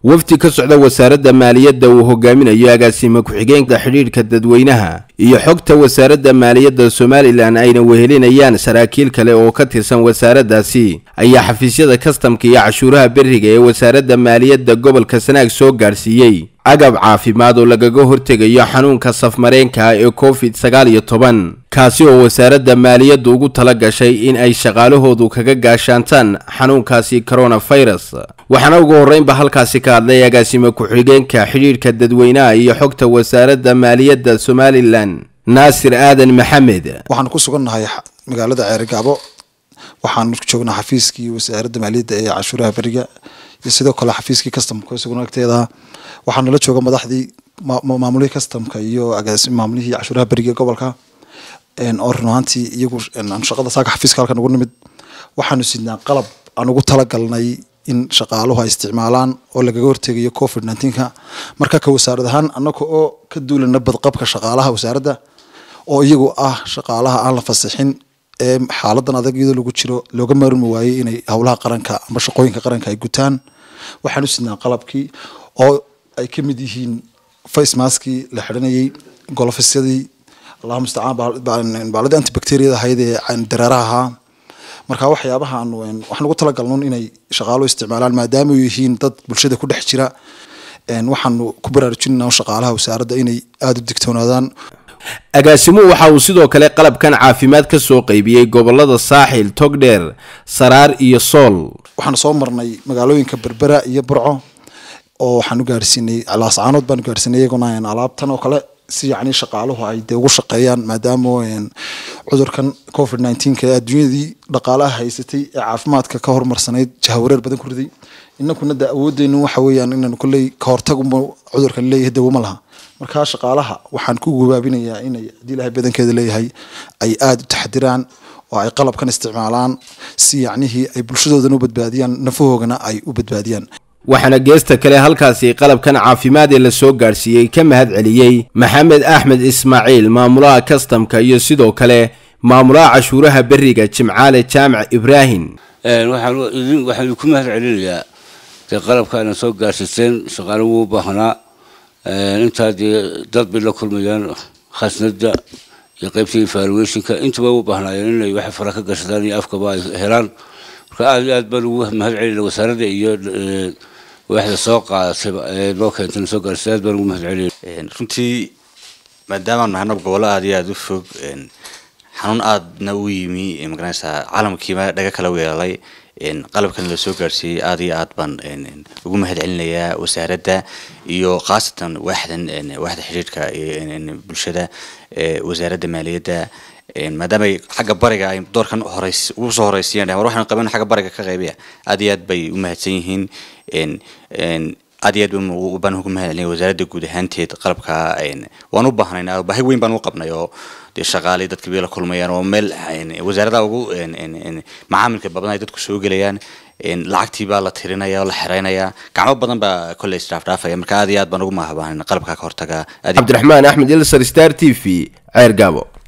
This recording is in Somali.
wafdi ka socda wasaaradda maaliyadda uu hogaaminayo agaasime ku-xigeenka xidhiidhka dadweynaha iyo xogta wasaaradda maaliyadda somalilan ayna wehelinayaan saraakiil kale oo ka tirsan wasaaraddaasi ayaa xafiisyada kastamka iyo cashuuraha beriga ee wasaaradda maaliyadda gobolka sanaag soo gaadhsiiyey agab caafimaad oo lagaga hortegayo xanuunka safmareenka ee covid sagaal iyo toban kaasi oo wasaaradda maaliyaddu ugu tala gashay in ay shaqaalahoodu kaga gaashaantaan xanuunkaasi coronafirus waxaana ugu horreynba halkaasi ka hadlay agaasime ku-xigeenka xidhiidhka dadweynaha iyo xogta wasaaradda maaliyadda somalilan naasir aadan maxamed waxaanu ku sugannahay magaalada ceerigaabo waxaanu joognaa xafiiskii wasaaradda maaliyadda ee cashuuraha beriga iyo sidoo kale xafiiskii kastamka isaguna agteeda waxaa nala jooga madaxdii maamulihii kastamka iyo maamulihii cashuuraha beriga gobolka oo run ahaantii iyagu shaqada saaka xafiiska halkan ugu nimid waxaanu sidnaa qalab aan ugu talagalnay in shaqaaluhu ay isticmaalaan oo lagaga hortegayo covid nneteen-ka marka ka wasaarad ahaan annaga oo ka duulana badqabka shaqaalaha wasaaradda oo iyagu ah shaqaalaha aan la fasixin ee xaaladan adag iyadoo lagu jiro looga maarmi waayey inay howlaha qaranka ama shaqooyinka qaranka ay gutaan waxaanu sidnaa qalabkii oo ay ka mid yihiin face maskii la xidhanayay golofyadii allahu mustacaan baaladii antibacteriyada ahayd ee dareeraha ahaa marka waxyaabaha aanu waxaan ugu talagalnun inay shaqaaluhu isticmaalaan maadaama ay yihiin dad bulshada ku dhex jira waxaanu ku baraarujinayna shaqaalaha wasaaradda inay aada u digtoonaadaan agaasimuhu waxa uu sidoo kale qalabkan caafimaad ka soo qaybiyey gobolada saaxil togdheer saraar iyo sool waxaanu soo marnay magaalooyinka berbera iyo burco oo waxaanu gaarsiinay laascaanood baanu gaarsiinay iyaguna alaabtan oo kale si yacni shaqaaluhu ay dee ugu shaqeeyaan maadaama cudurkan covid nineteenka ee adduunyadii dhaqaalaha haysatay ee caafimaadka ka horumarsanayd jahawareer badan ku riday inankuna da awoodeynu waxa weeyaan inaanu kolley ka hortaguma cudurkan leeyahay dawo ma laha markaa shaqaalaha waxaan ku gabaabinayaa inay haddii ilahay badankeeda leeyahay ay aada u taxadiraan oo ay qalabkan isticmaalaan si yacnihii ay bulshadoodan u badbaadiyaan nafahoogana ay u badbaadiyaan waxaana geesta kale halkaasi qalabkan caafimaad ee la soo gaadhsiiyey ka mahad celiyey maxamed axmed ismaaciil maamulaha kastamka iyo sidoo kale maamulaha cashuuraha beriga jimcaale jaamac ibraahim waxaan ku mahad celinayaa dee qalabkaana soo gaadhsiiseen shaqaale wuu baahnaa intaa dee dad bay la kulmayaan khasnada iyo qaybtii evaluationka intuba u baahnaayeen inay wax fara ka gashadaan iyo afkaba ay helaan marka aada iyo aad baan ugu mahad celinaa wasaaradda iyo waaxda soo qaadatayba ee loo keentay soo gaarsiisay aad baan ugu mahad celinaya runtii maadaamaanu nahno gobollo aada iyo aada u fog xanuun aadna u yimi magaranaysaa caalamkiiba dhaga kala weelalay qalabkan la soo gaarsiiyey aada iyo aad baan ugu mahad celinayaa wasaaradda iyo khaasatan waaxdan waaxda xidhiidhka bulshada wasaaradda maaliyadda maadaama xagga bariga ay doorkan horeys ugu soo horeysiyeen war waxaan qaban xagga bariga ka qaybiya aada iyo aad bay u mahadsan yihiin aad iyo aad baan ugu mahad celinaya wasaaradda guud ahaanteed qalabka waan u baahnayn baahi weyn baan u qabnay oo dee shaqaalay dadka bay la kulmayaan oo meel wasaaradaha ugu macaamilka badan ay dadku soo gelayaan lacagtii baa la tirinaya oo la xereynaya gacmo badan baa kolley isdhaafdhaafaya marka aad iyo aad baan ugu mahadbaahnay qalabka ka hortaga cabdiraxmaan axmed ilsar star t v ceer gaabo